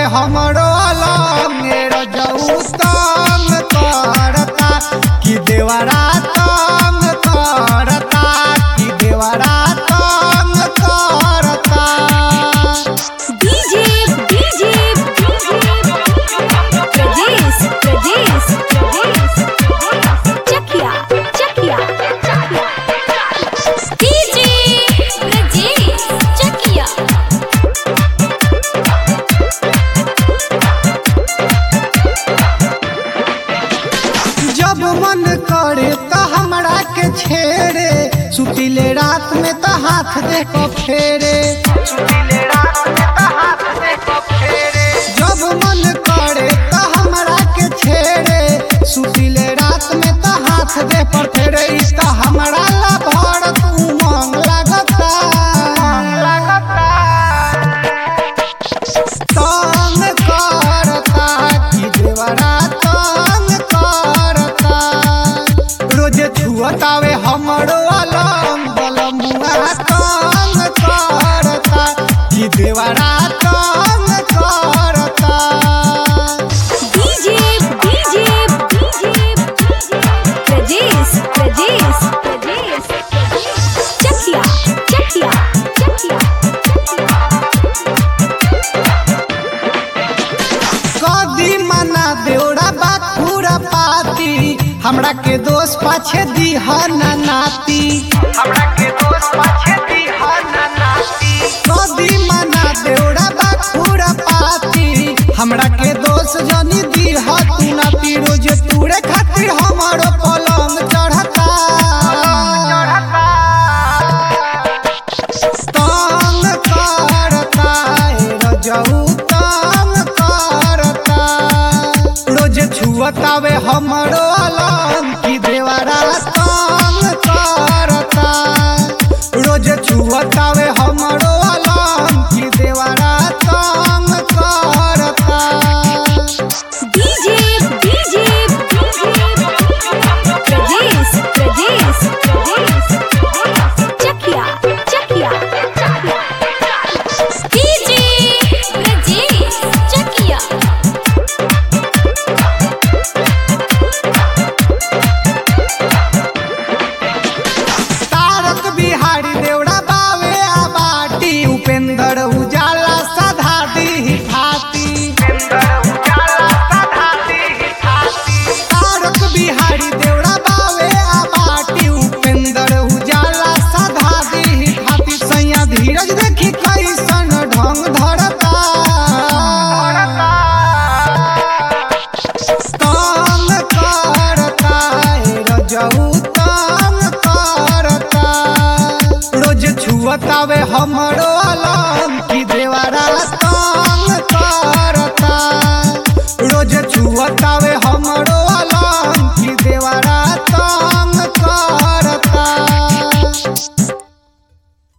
हमरो अलंग रजऊ तंग करता कि देवरा तंग करता कि देवरा तंग करता DJ DJ Pradesh Pradesh Chakia Chakia DJ Pradesh Chakia जब मन करे त हमरा के छेड़े सुतिले रात में त हाथ दे को फेरे जब मन करे त हमरा के छेड़े सुतिले रात में त हाथ दे पर फेरे इसका हमरा ला भर तू मांग लगता तंग करता कि देवरा तंग करता रोज छुअतावे हमरो अलम बलमुआ तंग करता कि देवरा तंग करता डीजे डीजे प्रदेश प्रदेश प्रदेश चकिया चकिया चकिया कदी मना देवड़ा बात पूरा पाती हमरा के दोस्त पाछे दीहना नाती हमरा के दोस्त पाछे दीहना नाती कदी मना देवड़ा बात पूरा पाती हमरा के दोस्त जनी दीह तू नाती रोज तूड़े खातिर हमारो पलंग चढ़ता तंग करता हे रजऊ तंग करता रोज छुअतावे हमरो अलम की देवरा तंग करता रोज छुअतावे हमरो अलम की देवरा तंग करता DJ DJ Pradesh Pradesh Chakia Chakia DJ Pradesh Chakia तारक बिहारी देवड़ा बावे आ बाटी उपेंद्र उजाला सधा दी फाती तारक बिहारी देवड़ा बावे आ बाटी उपेंद्र उजाला सधा दी फाती सैया धीरज देखी कैसन ढंग धरता तंग करता हे रजऊ तंग करता रोज छुअतावे हमरो अलम की देवरा तंग करता रोज छुअतावे